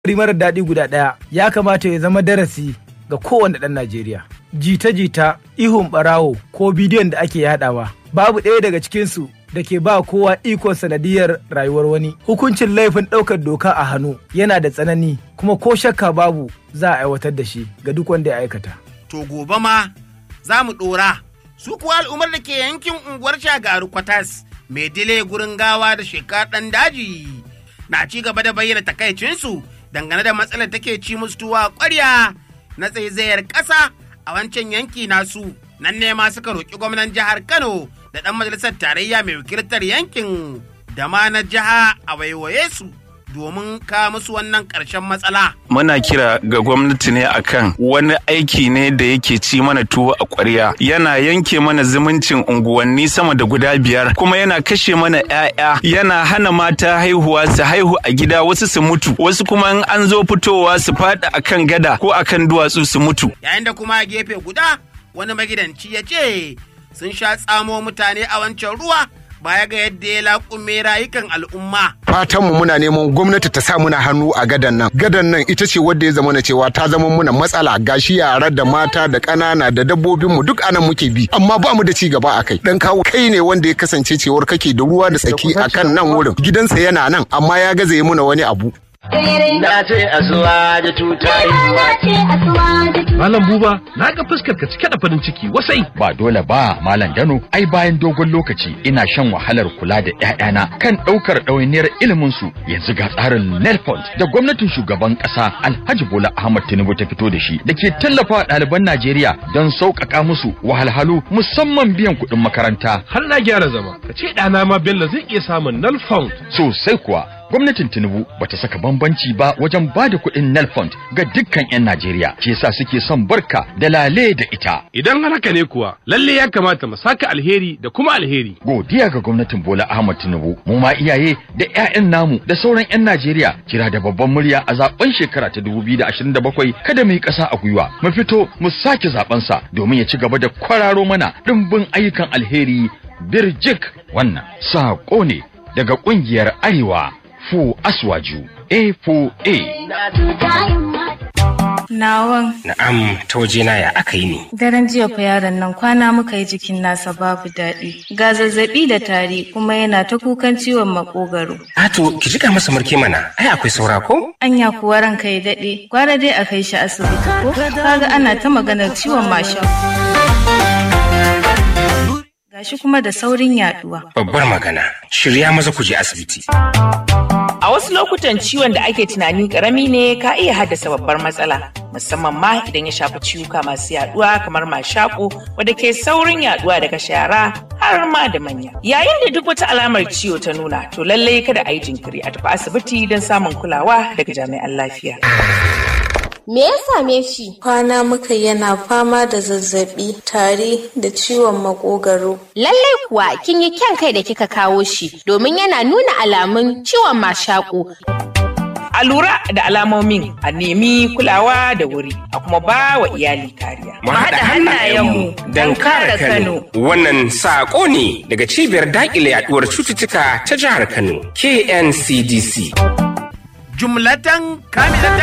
marar daɗi guda ɗaya ya kamata ya zama darasi ga kowane ɗan Najeriya. Jita-jita, ihun ɓarawo ko bidiyon da ake yaɗawa. Babu ɗaya daga cikinsu da ke ba kowa ikon sanadiyar rayuwar wani. Hukuncin laifin ɗaukar doka a hannu yana da tsanani kuma ko shakka babu za a aiwatar da shi ga duk wanda ya aikata. To gobe ma za mu ɗora. Su kuwa al'ummar da ke yankin unguwar Shagaru Kwatas mai dile gurin gawa da shekar ɗan daji na ci gaba da bayyana takaicinsu dangane da matsalar take ci musu tuwa ƙwarya na tsaizayar ƙasa a wancan yanki nasu. Nan ne ma suka roƙi gwamnan jihar Kano da ɗan majalisar tarayya mai wakiltar yankin da ma na jiha a waiwaye su domin ka musu wannan ƙarshen matsala. Muna kira ga gwamnati ne akan wani aiki ne da yake ci mana tuwo a ƙwarya yana yanke mana zumuncin unguwanni sama da guda biyar kuma yana kashe mana 'ya'ya yana hana mata haihuwa su haihu a gida wasu su mutu wasu kuma in an zo fitowa su faɗi akan gada ko akan duwatsu su mutu. Yayin da kuma a gefe guda wani magidanci ya ce sun sha tsamo mutane a wancan ruwa baya ga yadda ya laƙume rayukan al'umma. Fatanmu muna neman gwamnati ta sa muna hannu a gadan nan. Gadan nan ita ce wadda ya zama na cewa ta zama muna matsala gashi yara da mata da ƙanana da dabbobinmu duk anan muke bi amma ba mu da ci gaba a kai. Dan kawo kai ne wanda ya kasance cewar kake da ruwa da tsaki a kan nan wurin. Gidansa yana nan amma ya gaza yi muna wani abu. Na ce asuwa da tutayi. Malam Buba, na ga fuskar ka cike da farin ciki wasai. Ba dole ba, Malam Dano, ai bayan dogon lokaci ina shan wahalar kula da ƴaƴana kan ɗaukar ɗawainiyar ilimin su. Yanzu ga tsarin Nelfund da gwamnatin shugaban ƙasa Alhaji Bola Ahmad Tinubu ta fito da shi da ke tallafa ɗaliban Najeriya don sauƙaƙa musu wahalhalu musamman biyan kuɗin makaranta. Har na gyara zama, ka ce ɗana ma Bello zai iya samun null found. Sosai kuwa, gwamnatin Tinubu bata saka bambanci ba wajen ba da kuɗin Nelfund ga dukkan 'yan Najeriya. Ke sa suke son barka da lale da ita. Idan har haka ne kuwa, lalle ya kamata mu saka alheri da kuma alheri. Godiya ga gwamnatin Bola Ahmad Tinubu, mu ma iyaye da 'ya'yan namu da sauran 'yan Najeriya kira da babban murya a zaben shekara ta 2027 kada mu yi ƙasa a gwiwa. Mu fito mu sake zaben sa domin ya ci gaba da kwararo mana ɗimbin ayyukan alheri birjik wannan saƙo ne daga ƙungiyar Arewa Fu Aswaju A4A. Nawan. Na'am, ta wajena ya aka yi ne. Daren jiya fa yaron nan kwana muka yi jikin nasa babu daɗi. Ga zazzaɓi da tari kuma yana ta kukan ciwon makogaro. Ato, ki jika masa murke mana, ai akwai saura ko? Anya kuwa ranka ya daɗe, gwara dai a kai shi asibiti ko? Kaga ana ta maganar ciwon mashin. Gashi kuma da saurin yaduwa. Babbar magana, shirya maza ku je asibiti. A wasu lokutan ciwon da ake tunani karami ne ka iya haddasa babbar matsala, musamman ma idan ya shafi ciwuka masu yaduwa kamar mashaƙo wadda ke saurin yaduwa daga shara har ma da manya. Yayin da duk wata alamar ciwo ta nuna, to lallai kada a yi jinkiri a tafi asibiti don samun kulawa daga jami'an lafiya. Me ya same shi? Kwana muka yana fama da zazzabi, tari da ciwon makogaro. Lallai kuwa kin yi kyan kai da kika kawo shi domin yana nuna alamun ciwon mashaƙo. A lura da alamomin a nemi kulawa da wuri a kuma ba wa iyali kariya. Mu haɗa hannayenmu don kare Kano. Wannan saƙo ne daga cibiyar daƙile yaɗuwar cututtuka ta jihar Kano, KNCDC. Jumlatan kamilatan